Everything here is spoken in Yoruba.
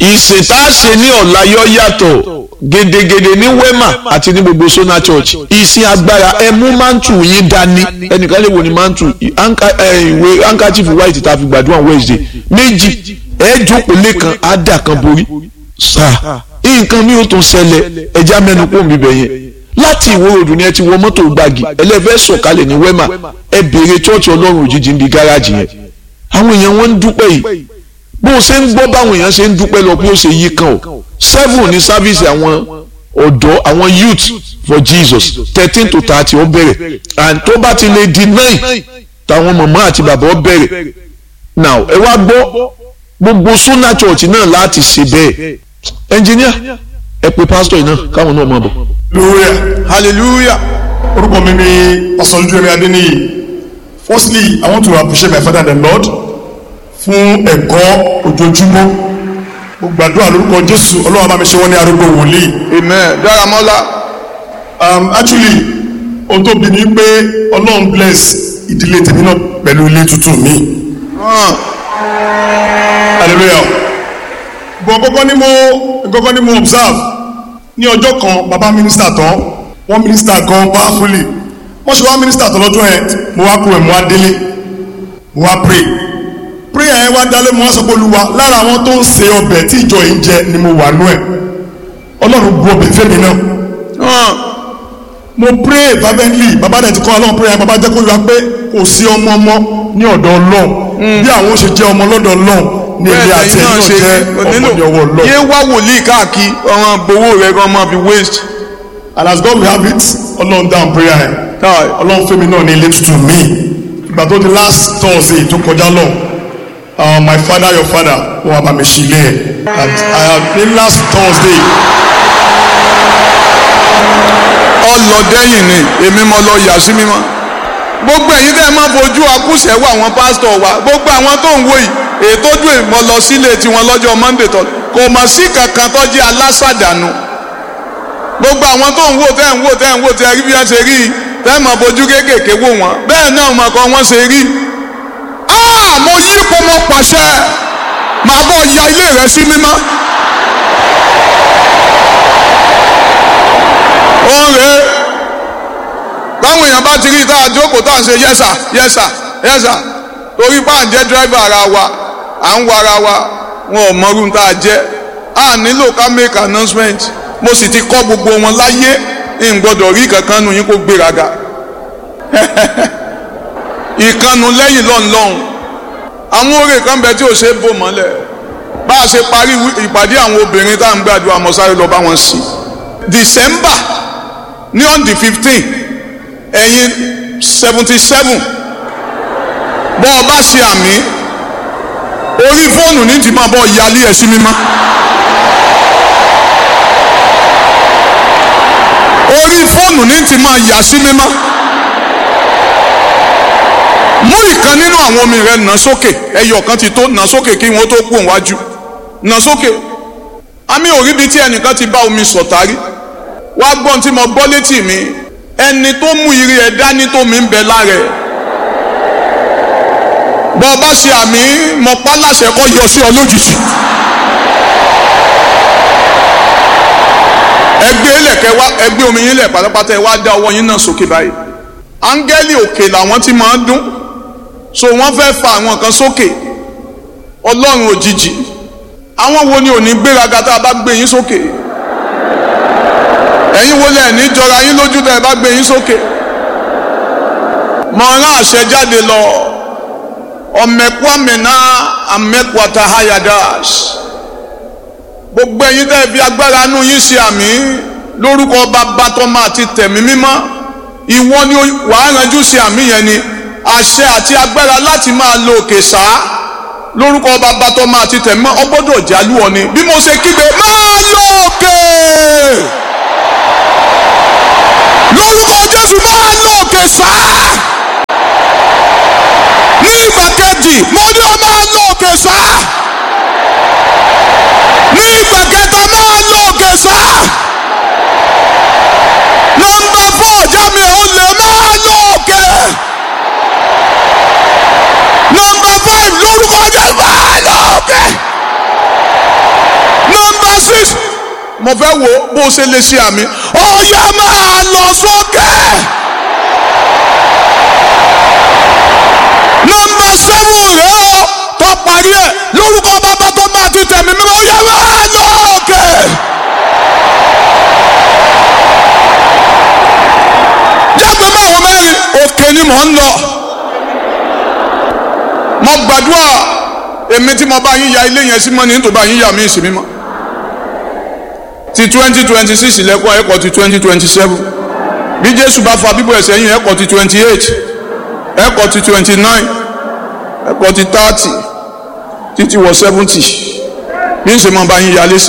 ìsìn tá a ṣe ní ọ̀la yọ yàtọ̀ gedegede ní wema àti ní gbogbo sona church ìsìn agbára ẹ mú mantu yín dání ẹnìkan lè wò ní mantu ìwé handkerchief white tá a fi gbàdúrà wednesday méjì ẹ jókòó lẹ́kan á dà kan borí sáà nǹkan mi ò tún ṣẹlẹ̀ ẹja mẹ́nu kó mi bẹ̀ yẹn láti ìwó ròdù ni ẹ ti wọ mọ́tò gbági ẹlẹ́fẹ́ sọ̀kalẹ̀ ní wema ẹ béèrè church ọlọ́run òjijì ń bi gáràjì yẹn àwọn èèyàn wọn ń dúpẹ́ yìí bó o ṣe ń gbọ́ báwọn èèyàn ṣe ń dúpẹ́ lọ bí ó ṣe yí kan o seven ní sáfíìsì àwọn ọ̀dọ́ àwọn youth for Jesus thirteen to thirty ó bẹ̀rẹ̀ and tó bá ti lè di nine táwọn màmá àti bàbá ó bẹ̀rẹ̀ now ẹ wá gbọ́ gbogbo Sunna church náà láti ṣe bẹ́ẹ̀ engineer ẹ pe pastor yìí náà káwọn náà máa bọ̀. hallelujah hallelujah orúkọ mi ni ọ̀sánjúwẹ̀mí adéníyì firstly i want to appreciate my father and the lord fún ẹ̀kọ́ ojoojúmọ́ mo gbàdúrà lórúkọ jésù ọlọ́run bá mi ṣe wọ́n ní arúgbó wòlíì amen dáramọ́lá um, actually ohun tó bí ni pé ọlọ́run bless ìdílé tèmi náà pẹ̀lú ilé tuntun mi hallelujah gbọ́n kọ́kọ́ ni mo kọ́kọ́ ni mo observe ní ọjọ́ kan bàbá mínísítà tán wọ́n mínísítà gan powerfully wọ́n ṣe wá mínísítà tán lọ́jọ́ yẹn mo wá kú ẹ̀ mo wá délé mo wá pray prayer yẹn wá dálé mo wá sọ pé olúwa lára àwọn tó ń se ọbẹ̀ tí ìjọ yìí ń jẹ ni mo wà nú ẹ̀ ọlọ́run bu ọbẹ̀ fẹ́mi náà mo pray fervently bàbá dẹ̀ ti kọ́ ọlọ́run prayer bàbá jẹ́ kó yọ pé kò sí ọmọ ọmọ ní ọ̀dọ̀ ọlọ́run bí àwọn ó ṣe jẹ́ ọmọ lọ́dọ̀ ọlọ́run ní ilé àti ẹ̀yìn náà jẹ́ ọmọ ní ọwọ́ ọlọ́run. yé wá wòlíì káàkiri ọmọ gbowó rẹ kọ́ máa fi waste. and as God will have it ọlọ́run down prayer yẹn ọlọ́run fẹ́mi náà ní ilé tuntun mi ìgbà tó di last Thursday tó kọjá lọ uh, my father your father wọn wà bá mi ṣí ilé ẹ̀ and I have been last Thursday ọlọdẹyìn ni èmi mo lọ yà sí mímọ́ gbogbo ẹ̀yin tẹ́ ẹ máa fojú akúṣẹ̀ wọ àwọn pásítọ̀ wa gbogbo àwọn tó ń wò yìí ètò ojú ìmọ̀ lọ sílé tiwọn lọ́jọ́ monday tó kò mọ̀ sí kankan tó jẹ́ alásàdánù gbogbo àwọn tó ń wò tẹ́ ń wò tẹ́ ń wò tẹ́ rí bí wọ́n ṣe rí tẹ́ ẹ máa fojú kéékèèké wò wọ́n bẹ́ẹ̀ náà mọ̀ kọ́ wọ́n ṣe rí. mo yí ipò mo pàṣẹ màá bọ̀ ya ilé rẹ sí mímọ́. ó ń rèé báwọn èèyàn bá ti rí tá a jókòó tá à ń ṣe yẹ́sà yẹ́sà yẹ́sà torí bá à ń jẹ́ dírẹ́fà ara wa à ń wa ara wa wọn ò mọrú tá a jẹ́ a nílò ká make announcement mo sì ti kọ́ gbogbo wọn láyé n gbọ́dọ̀ rí kankan nu yín kó gbéraga ìkànnù lẹ́yìn lọ́nlọ́hún àwọn oore kan bẹ tí ò ṣe é bò mọ́lẹ̀ bá a ṣe parí ìpàdé àwọn obìnrin tá à ń gbàdúrà mọ́sáré lọ bá wọn sí December ní on the fifteen ẹ̀yin seventy seven bọ́ ọ bá ṣe àmì orí fóònù ní ti máa bọ́ yálé ẹ̀ sí mímọ́ orí fóònù ní ti máa yà sí mímọ́ mú ìkan nínú àwọn omi rẹ nà sókè ẹyọ kan ti tó nà sókè kí wọn tó kú òwájú nà sókè àmì òríbi tí ẹnìkan ti bá omi sọ̀tàrí wá gbọ́n tí mo gbọ́ létí mi ẹni tó mú ire ẹ̀ dání tó mi ń bẹ lára ẹ̀ bọ́ ọ bá ṣe àmì mọ pa láṣẹ kọ́ yọ sí ọ lójijì ẹgbẹ́ ilẹ̀kẹ́ wá ẹgbẹ́ omi yín lẹ̀ pátápátá ẹ wá dá ọwọ́ yín náà sókè báyìí áńgẹ́lì òkè làwọn ti máa ń dún so wọ́n fẹ́ fa àwọn kan sókè ọlọ́run òjijì àwọn wo ni ò ní gbéraga tá a bá gbé yín sókè ẹ̀yin wo lẹ̀ ní jọra yín lójú tẹ́ ẹ bá gbé yín sókè mọ rán àṣẹ jáde lọ ọmẹkwamẹna amẹkwata hayadas gbogbo ẹ̀yin tẹ́ ẹ fi agbára inú yín ṣe àmì lórúkọ bàbá tọ́mọ àti tẹ̀mí mímọ́ ìwọ ni wàá ranjú ṣe àmì yẹn ni àṣẹ àti agbára láti máa lo òkè sáá lórúkọ bàbá tọ́mọ àti tẹ̀mí mímọ́ ọgbọ́dọ̀ jálù ọ ni bí mo ṣe kígbe máa lo òkè lórúkọ jésù máa lọ òkè sáà ní ìgbà kejì mo ní ọ máa lọ òkè sáà ní ìgbà kẹta máa lọ òkè sáà nọ́mbà fọ ọjà mi ò lè máa lọ òkè nọ́mbà five lórúkọ jésù máa lọ òkè mo fẹ́ wo bó o ṣe lè ṣe àmì ọ̀yà máa lọ sókè. nọ́mbà sẹ́wọ̀n rẹ̀ ó tó parí ẹ̀ lórúkọ bàbá tó máa ti tẹ̀mí mímọ́ ọ̀yà máa lọ òkè. jágbe márùn mẹ́rin òkè ni mò ń lọ. mo gbàdúrà èmi tí mo bá yín ya ilé yẹn sí mọ́ ni nítorí bá yín yà mí sí mímọ́ ti twenty twenty six lẹ́kọ̀ọ́ ẹ̀kọ́ ti twenty twenty seven bí jésù bá fa bíbọ̀ ẹ̀sẹ̀ yín ẹ̀kọ́ ti twenty eight ẹ̀kọ́ ti twenty nine ẹ̀kọ́ ti thirty títí wọ seventy bí n ṣe máa bá yín yálé sí.